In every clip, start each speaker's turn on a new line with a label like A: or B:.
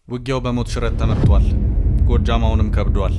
A: ውጊያው በሞት ሽረት ተመርቷል። ጎጃም አሁንም ከብዷል።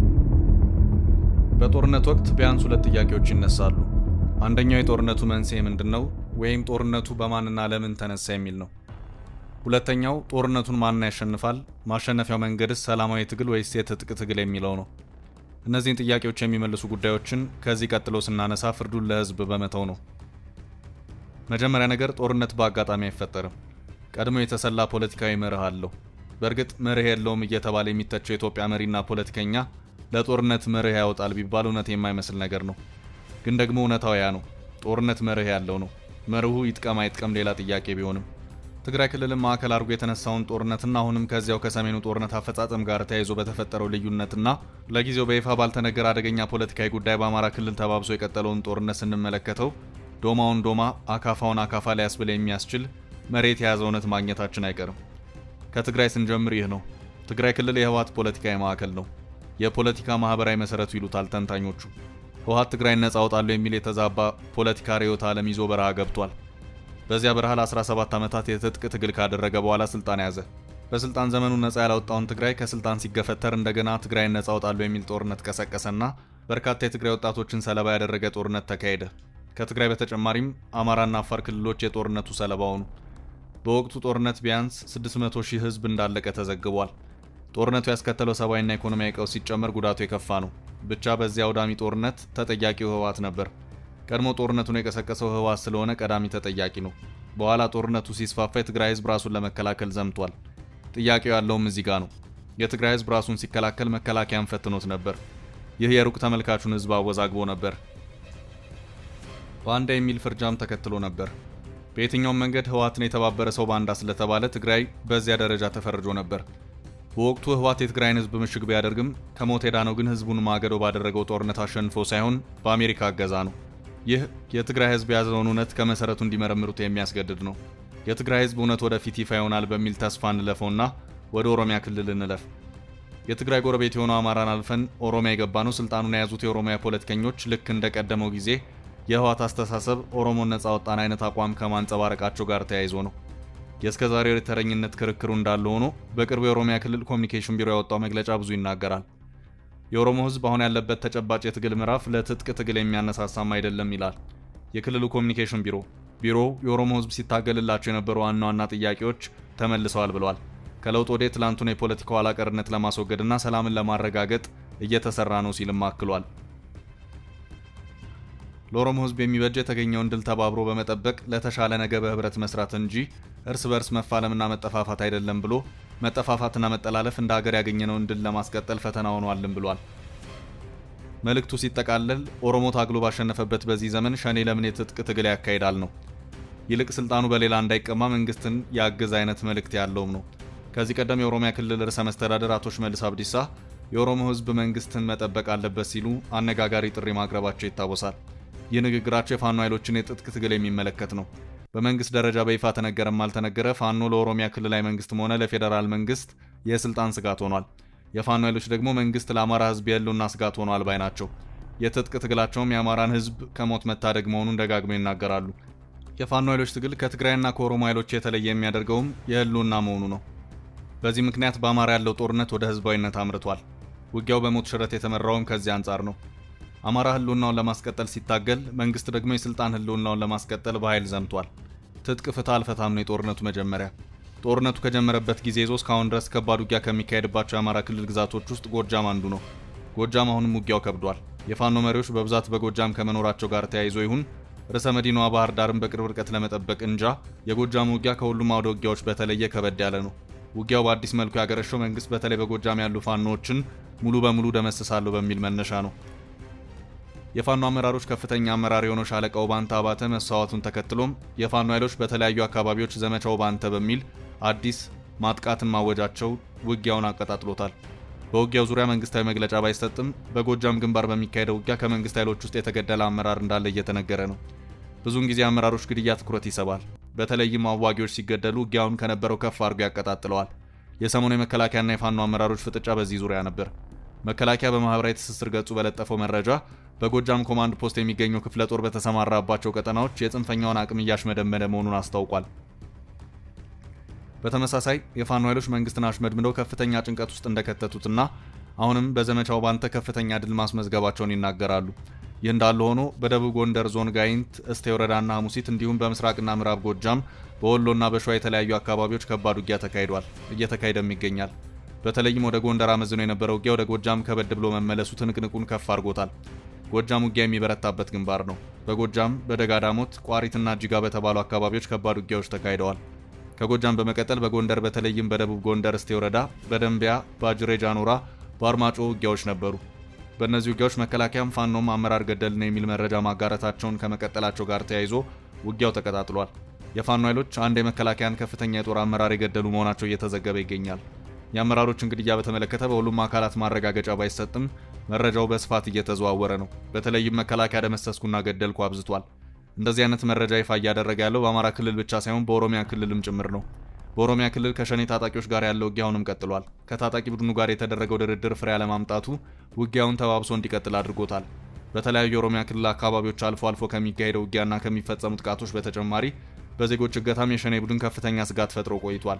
A: በጦርነት ወቅት ቢያንስ ሁለት ጥያቄዎች ይነሳሉ። አንደኛው የጦርነቱ መንስኤ ምንድን ነው ወይም ጦርነቱ በማንና ለምን ተነሳ የሚል ነው። ሁለተኛው ጦርነቱን ማን ያሸንፋል፣ ማሸነፊያው መንገድስ ሰላማዊ ትግል ወይስ የትጥቅ ትግል የሚለው ነው። እነዚህን ጥያቄዎች የሚመልሱ ጉዳዮችን ከዚህ ቀጥሎ ስናነሳ ፍርዱን ለሕዝብ በመተው ነው። መጀመሪያ ነገር ጦርነት በአጋጣሚ አይፈጠርም። ቀድሞ የተሰላ ፖለቲካዊ መርህ አለው። በእርግጥ መርህ የለውም እየተባለ የሚተቸው የኢትዮጵያ መሪና ፖለቲከኛ ለጦርነት መርህ ያወጣል ቢባል እውነት የማይመስል ነገር ነው። ግን ደግሞ እውነታው ያ ነው። ጦርነት መርህ ያለው ነው። መርሁ ይጥቀም አይጥቀም ሌላ ጥያቄ ቢሆንም ትግራይ ክልልን ማዕከል አድርጎ የተነሳውን ጦርነትና አሁንም ከዚያው ከሰሜኑ ጦርነት አፈጻጸም ጋር ተያይዞ በተፈጠረው ልዩነትና ለጊዜው በይፋ ባልተነገረ አደገኛ ፖለቲካዊ ጉዳይ በአማራ ክልል ተባብሶ የቀጠለውን ጦርነት ስንመለከተው ዶማውን ዶማ አካፋውን አካፋ ሊያስብል የሚያስችል መሬት የያዘ እውነት ማግኘታችን አይቀርም። ከትግራይ ስንጀምር ይህ ነው። ትግራይ ክልል የህወሓት ፖለቲካዊ ማዕከል ነው። የፖለቲካ ማህበራዊ መሰረቱ ይሉታል ተንታኞቹ። ህወሓት ትግራይን ነጻ አውጣለሁ የሚል የተዛባ ፖለቲካ ርዕዮተ ዓለም ይዞ በረሃ ገብቷል። በዚያ በረሃ ለ17 ዓመታት የትጥቅ ትግል ካደረገ በኋላ ስልጣን ያዘ። በስልጣን ዘመኑ ነጻ ያላወጣውን ትግራይ ከስልጣን ሲገፈተር እንደገና ትግራይን ነጻ አውጣለሁ የሚል ጦርነት ቀሰቀሰና በርካታ የትግራይ ወጣቶችን ሰለባ ያደረገ ጦርነት ተካሄደ። ከትግራይ በተጨማሪም አማራና አፋር ክልሎች የጦርነቱ ሰለባ ሆኑ። በወቅቱ ጦርነት ቢያንስ 600 ሺህ ህዝብ እንዳለቀ ተዘግቧል። ጦርነቱ ያስከተለው ሰብአዊና ኢኮኖሚያዊ ቀውስ ሲጨመር ጉዳቱ የከፋ ነው። ብቻ በዚያ አውዳሚ ጦርነት ተጠያቂው ህወሓት ነበር። ቀድሞ ጦርነቱን የቀሰቀሰው ህወሓት ስለሆነ ቀዳሚ ተጠያቂ ነው። በኋላ ጦርነቱ ሲስፋፋ የትግራይ ህዝብ ራሱን ለመከላከል ዘምቷል። ጥያቄው ያለውም እዚህ ጋር ነው። የትግራይ ህዝብ ራሱን ሲከላከል መከላከያን ፈትኖት ነበር። ይህ የሩቅ ተመልካቹን ህዝብ አወዛግቦ ነበር። ባንዳ የሚል ፍርጃም ተከትሎ ነበር። በየትኛውም መንገድ ህወሓትን የተባበረ ሰው ባንዳ ስለተባለ ትግራይ በዚያ ደረጃ ተፈርጆ ነበር። በወቅቱ ህወሓት የትግራይን ህዝብ ምሽግ ቢያደርግም ከሞት የዳነው ግን ህዝቡን ማገዶ ባደረገው ጦርነት አሸንፎ ሳይሆን በአሜሪካ እገዛ ነው። ይህ የትግራይ ህዝብ የያዘውን እውነት ከመሰረቱ እንዲመረምሩት የሚያስገድድ ነው። የትግራይ ህዝብ እውነት ወደፊት ይፋ ይሆናል በሚል ተስፋ እንለፈውና ወደ ኦሮሚያ ክልል እንለፍ። የትግራይ ጎረቤት የሆነው አማራን አልፈን ኦሮሚያ የገባ ነው ስልጣኑን የያዙት የኦሮሚያ ፖለቲከኞች ልክ እንደቀደመው ጊዜ የህወሓት አስተሳሰብ ኦሮሞን ነጻ ወጣን አይነት አቋም ከማንጸባረቃቸው ጋር ተያይዞ ነው። የእስከ ዛሬው የተረኝነት ክርክሩ እንዳለ ሆኖ በቅርቡ የኦሮሚያ ክልል ኮሚኒኬሽን ቢሮ ያወጣው መግለጫ ብዙ ይናገራል። የኦሮሞ ህዝብ አሁን ያለበት ተጨባጭ የትግል ምዕራፍ ለትጥቅ ትግል የሚያነሳሳም አይደለም ይላል የክልሉ ኮሚኒኬሽን ቢሮ። ቢሮው የኦሮሞ ህዝብ ሲታገልላቸው የነበሩ ዋና ዋና ጥያቄዎች ተመልሰዋል ብለዋል። ከለውጥ ወደ ትላንቱን የፖለቲካ ኋላ ቀርነት ለማስወገድና ሰላምን ለማረጋገጥ እየተሰራ ነው ሲልም አክሏል። ለኦሮሞ ህዝብ የሚበጅ የተገኘውን ድል ተባብሮ በመጠበቅ ለተሻለ ነገ በህብረት መስራት እንጂ እርስ በርስ መፋለምና መጠፋፋት አይደለም ብሎ መጠፋፋትና መጠላለፍ እንደ ሀገር ያገኘነውን ድል ለማስቀጠል ፈተና ሆኗልም ብሏል። መልእክቱ ሲጠቃለል ኦሮሞ ታግሎ ባሸነፈበት በዚህ ዘመን ሸኔ ለምን የትጥቅ ትግል ያካሂዳል ነው። ይልቅ ስልጣኑ በሌላ እንዳይቀማ መንግስትን ያግዝ አይነት መልእክት ያለውም ነው። ከዚህ ቀደም የኦሮሚያ ክልል ርዕሰ መስተዳደር አቶ ሽመልስ አብዲሳ የኦሮሞ ህዝብ መንግስትን መጠበቅ አለበት ሲሉ አነጋጋሪ ጥሪ ማቅረባቸው ይታወሳል። ይህ ንግግራቸው የፋኖ ኃይሎችን የትጥቅ ትግል የሚመለከት ነው። በመንግስት ደረጃ በይፋ ተነገረም አልተነገረ ፋኖ ለኦሮሚያ ክልላዊ መንግስትም ሆነ ለፌዴራል መንግስት የስልጣን ስጋት ሆኗል። የፋኖ ኃይሎች ደግሞ መንግስት ለአማራ ህዝብ የህልውና ስጋት ሆኗል ባይ ናቸው። የትጥቅ ትግላቸውም የአማራን ህዝብ ከሞት መታደግ መሆኑን ደጋግመው ይናገራሉ። የፋኖ ኃይሎች ትግል ከትግራይና ከኦሮሞ ኃይሎች የተለየ የሚያደርገውም የህልውና መሆኑ ነው። በዚህ ምክንያት በአማራ ያለው ጦርነት ወደ ህዝባዊነት አምርቷል። ውጊያው በሞት ሽረት የተመራውም ከዚህ አንጻር ነው። አማራ ህልውናውን ለማስቀጠል ሲታገል፣ መንግስት ደግሞ የስልጣን ህልውናውን ለማስቀጠል በኃይል ዘምቷል። ትጥቅ ፍታ አልፈታም ነው የጦርነቱ መጀመሪያ። ጦርነቱ ከጀመረበት ጊዜ ይዞ እስካሁን ድረስ ከባድ ውጊያ ከሚካሄድባቸው የአማራ ክልል ግዛቶች ውስጥ ጎጃም አንዱ ነው። ጎጃም አሁንም ውጊያው ከብዷል። የፋኖ መሪዎች በብዛት በጎጃም ከመኖራቸው ጋር ተያይዞ ይሁን ርዕሰ መዲናዋ ባህር ዳርን በቅርብ ርቀት ለመጠበቅ እንጃ የጎጃም ውጊያ ከሁሉም አውደ ውጊያዎች በተለየ ከበድ ያለ ነው። ውጊያው በአዲስ መልኩ ያገረሸው መንግስት በተለይ በጎጃም ያሉ ፋኖዎችን ሙሉ በሙሉ ደመስሳለሁ በሚል መነሻ ነው። የፋኖ አመራሮች ከፍተኛ አመራር የሆነው ሻለቃው ባንተ አባተ መሰዋቱን ተከትሎም የፋኖ ኃይሎች በተለያዩ አካባቢዎች ዘመቻው ባንተ በሚል አዲስ ማጥቃትን ማወጃቸው ውጊያውን አቀጣጥሎታል። በውጊያው ዙሪያ መንግስታዊ መግለጫ ባይሰጥም በጎጃም ግንባር በሚካሄደው ውጊያ ከመንግስት ኃይሎች ውስጥ የተገደለ አመራር እንዳለ እየተነገረ ነው። ብዙውን ጊዜ አመራሮች ግድያ ትኩረት ይስባል። በተለይም አዋጊዎች ሲገደሉ ውጊያውን ከነበረው ከፍ አድርጎ ያቀጣጥለዋል። የሰሞኑ የመከላከያና የፋኖ አመራሮች ፍጥጫ በዚህ ዙሪያ ነበር። መከላከያ በማህበራዊ ትስስር ገጹ በለጠፈው መረጃ በጎጃም ኮማንድ ፖስት የሚገኘው ክፍለ ጦር በተሰማራባቸው ቀጠናዎች የጽንፈኛውን አቅም እያሽመደመደ መሆኑን አስታውቋል። በተመሳሳይ የፋኖ ኃይሎች መንግስትን አሽመድምደው ከፍተኛ ጭንቀት ውስጥ እንደከተቱትና አሁንም በዘመቻው ባንተ ከፍተኛ ድል ማስመዝገባቸውን ይናገራሉ። ይህ እንዳለ ሆኖ በደቡብ ጎንደር ዞን ጋይንት፣ እስቴ ወረዳና ሐሙሲት እንዲሁም በምስራቅና ምዕራብ ጎጃም በወሎና በሸዋ የተለያዩ አካባቢዎች ከባድ ውጊያ ተካሂዷል፣ እየተካሄደም ይገኛል። በተለይም ወደ ጎንደር አመዝኖ የነበረው ውጊያ ወደ ጎጃም ከበድ ብሎ መመለሱ ትንቅንቁን ከፍ አድርጎታል። ጎጃም ውጊያ የሚበረታበት ግንባር ነው። በጎጃም በደጋዳሞት ቋሪትና እጅጋ በተባሉ አካባቢዎች ከባድ ውጊያዎች ተካሂደዋል። ከጎጃም በመቀጠል በጎንደር በተለይም በደቡብ ጎንደር እስቴ ወረዳ፣ በደንቢያ፣ በአጅሬ ጃኑራ፣ በአርማጮ ውጊያዎች ነበሩ። በእነዚህ ውጊያዎች መከላከያም ፋኖም አመራር ገደልን የሚል መረጃ ማጋረታቸውን ከመቀጠላቸው ጋር ተያይዞ ውጊያው ተቀጣጥሏል። የፋኖ ኃይሎች አንድ የመከላከያን ከፍተኛ የጦር አመራር የገደሉ መሆናቸው እየተዘገበ ይገኛል። የአመራሮችን ግድያ በተመለከተ በሁሉም አካላት ማረጋገጫ ባይሰጥም መረጃው በስፋት እየተዘዋወረ ነው። በተለይም መከላከያ ደመሰስኩና ገደልኩ አብዝቷል። እንደዚህ አይነት መረጃ ይፋ እያደረገ ያለው በአማራ ክልል ብቻ ሳይሆን በኦሮሚያ ክልልም ጭምር ነው። በኦሮሚያ ክልል ከሸኔ ታጣቂዎች ጋር ያለው ውጊያ አሁንም ቀጥሏል። ከታጣቂ ቡድኑ ጋር የተደረገው ድርድር ፍሬ አለማምጣቱ ውጊያውን ተባብሶ እንዲቀጥል አድርጎታል። በተለያዩ የኦሮሚያ ክልል አካባቢዎች አልፎ አልፎ ከሚካሄደው ውጊያና ከሚፈጸሙ ጥቃቶች በተጨማሪ በዜጎች እገታም የሸኔ ቡድን ከፍተኛ ስጋት ፈጥሮ ቆይቷል።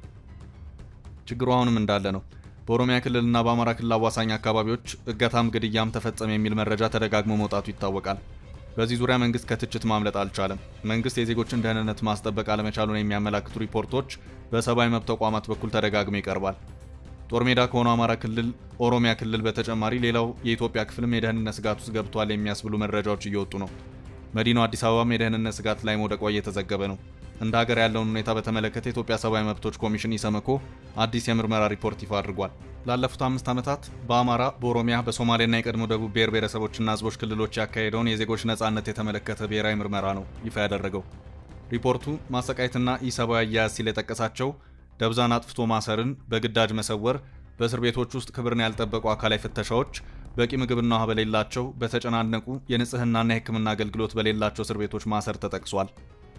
A: ችግሩ አሁንም እንዳለ ነው። በኦሮሚያ ክልልና በአማራ ክልል አዋሳኝ አካባቢዎች እገታም ግድያም ተፈጸመ የሚል መረጃ ተደጋግሞ መውጣቱ ይታወቃል። በዚህ ዙሪያ መንግስት ከትችት ማምለጥ አልቻለም። መንግስት የዜጎችን ደህንነት ማስጠበቅ አለመቻሉን የሚያመላክቱ ሪፖርቶች በሰብአዊ መብት ተቋማት በኩል ተደጋግሞ ይቀርባል። ጦር ሜዳ ከሆነው አማራ ክልል፣ ኦሮሚያ ክልል በተጨማሪ ሌላው የኢትዮጵያ ክፍልም የደህንነት ስጋት ውስጥ ገብቷል የሚያስብሉ መረጃዎች እየወጡ ነው። መዲናው አዲስ አበባም የደህንነት ስጋት ላይ መውደቋ እየተዘገበ ነው። እንደ ሀገር ያለውን ሁኔታ በተመለከተ የኢትዮጵያ ሰብአዊ መብቶች ኮሚሽን ኢሰመኮ አዲስ የምርመራ ሪፖርት ይፋ አድርጓል። ላለፉት አምስት ዓመታት በአማራ፣ በኦሮሚያ፣ በሶማሌና የቀድሞ ደቡብ ብሔር ብሔረሰቦችና ህዝቦች ክልሎች ያካሄደውን የዜጎች ነጻነት የተመለከተ ብሔራዊ ምርመራ ነው ይፋ ያደረገው። ሪፖርቱ ማሰቃየትና ኢሰብአዊ አያያዝ ሲል የጠቀሳቸው ደብዛን አጥፍቶ ማሰርን፣ በግዳጅ መሰወር፣ በእስር ቤቶች ውስጥ ክብርን ያልጠበቁ አካላዊ ፍተሻዎች፣ በቂ ምግብና ውሃ በሌላቸው በተጨናነቁ የንጽህናና የሕክምና አገልግሎት በሌላቸው እስር ቤቶች ማሰር ተጠቅሷል።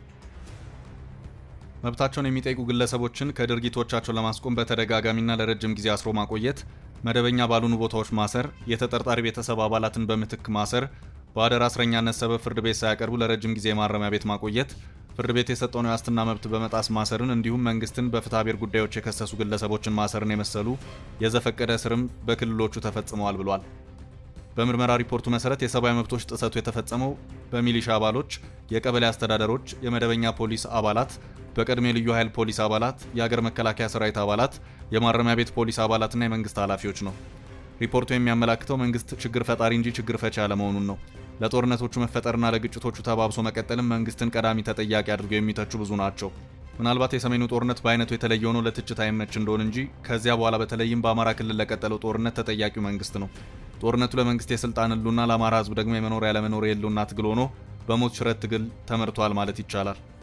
A: መብታቸውን የሚጠይቁ ግለሰቦችን ከድርጊቶቻቸው ለማስቆም በተደጋጋሚና ለረጅም ጊዜ አስሮ ማቆየት፣ መደበኛ ባልሆኑ ቦታዎች ማሰር፣ የተጠርጣሪ ቤተሰብ አባላትን በምትክ ማሰር፣ በአደራ እስረኛነት ሰበብ ፍርድ ቤት ሳያቀርቡ ለረጅም ጊዜ ማረሚያ ቤት ማቆየት፣ ፍርድ ቤት የሰጠውን የዋስትና መብት በመጣስ ማሰርን እንዲሁም መንግስትን በፍትሐ ብሔር ጉዳዮች የከሰሱ ግለሰቦችን ማሰርን የመሰሉ የዘፈቀደ እስርም በክልሎቹ ተፈጽመዋል ብሏል። በምርመራ ሪፖርቱ መሰረት የሰብአዊ መብቶች ጥሰቱ የተፈጸመው በሚሊሻ አባሎች፣ የቀበሌ አስተዳደሮች፣ የመደበኛ ፖሊስ አባላት፣ በቀድሞ የልዩ ኃይል ፖሊስ አባላት፣ የአገር መከላከያ ሰራዊት አባላት፣ የማረሚያ ቤት ፖሊስ አባላትና የመንግስት ኃላፊዎች ነው። ሪፖርቱ የሚያመላክተው መንግስት ችግር ፈጣሪ እንጂ ችግር ፈቺ አለመሆኑን ነው። ለጦርነቶቹ መፈጠርና ለግጭቶቹ ተባብሶ መቀጠልም መንግስትን ቀዳሚ ተጠያቂ አድርገው የሚተቹ ብዙ ናቸው። ምናልባት የሰሜኑ ጦርነት በአይነቱ የተለየ ሆኖ ለትችት አይመች እንደሆን እንጂ ከዚያ በኋላ በተለይም በአማራ ክልል ለቀጠለው ጦርነት ተጠያቂው መንግስት ነው። ጦርነቱ ለመንግስት የስልጣን ህልውና፣ ለአማራ ህዝብ ደግሞ የመኖር ያለመኖር የህልውና ትግል ሆኖ በሞት ሽረት ትግል ተመርቷል ማለት ይቻላል።